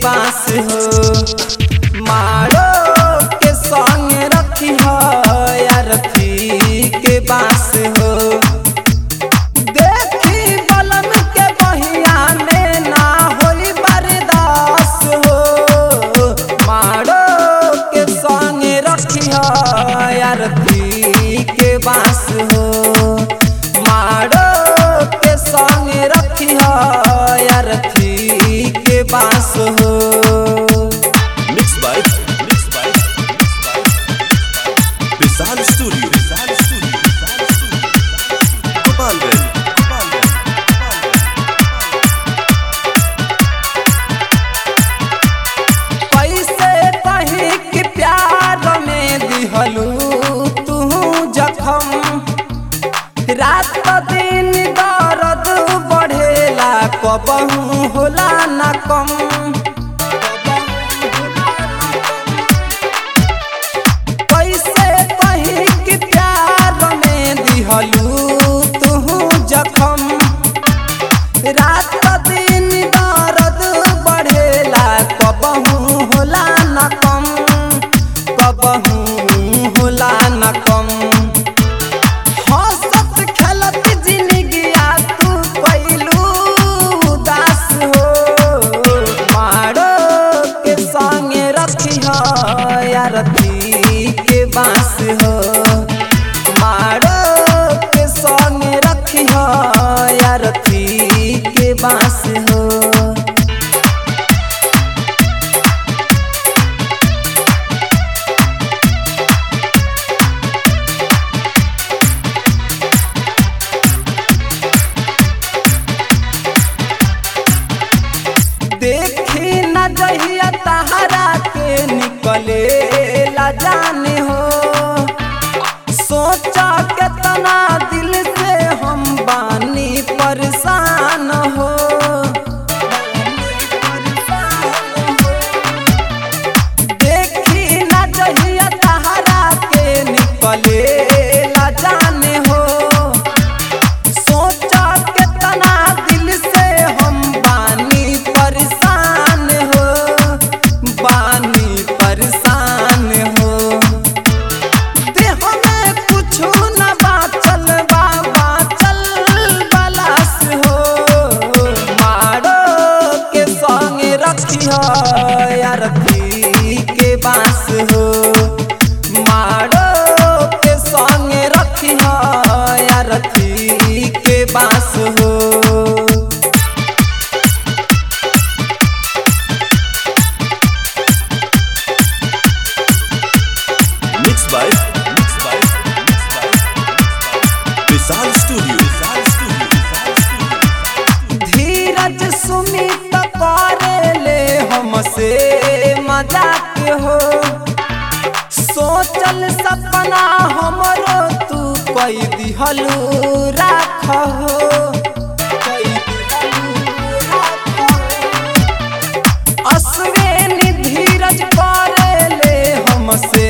बास हो मारो के संग रखी हो अरथी के बास हो देखी बलन के बहिया में ना होई बर्दास हो मारो के संग रखी हो अरथी के बास हो मारो के संग रखी हो अरथी के बास हो Mixed by Mixed by Vishal Studio Vishal Studio Vishal Studio Gopalganj Gopalganj पैसे कहीं के प्यार में दिहलू तू जखम रात दिन दर्द बढ़ेला कबहू होला न कम पैसे कहीं के प्यार में दिहलू तू जखम रात दिन दर्द बढ़ेला कबहू होला न कम कबहू होला न कम हंसत खेलत जिंदगिया तू कैलू उदास हो मारो के संगे रखी हो यारती के बास हो मारो के संगे रखी हो यारती के बास हो देखी न जहिया तहरा के निकले ला जाने हो सोचा के तना दिल से हम बानी परेशान हो देखी न जहिया तहरा के निकले ला जाने हो सोचा के तना दिल से हम बानी परेशान हो बानी परेशान हो देह में कुछ न बाचल बा बाचल बलास हो मारो के संग रखी हो यारती के बास हो मारो के संग रखी हो यारती के बास हो Mixed by Mixed by Mixed by Vishal Studio Vishal Studio Vishal Studio धीरज सुमित करेले हमसे मजाक हो सोचल सपना हमरो तू कई दिहलू राख हो कई दिहलू राख हो। अश्विनी धीरज करेले हमसे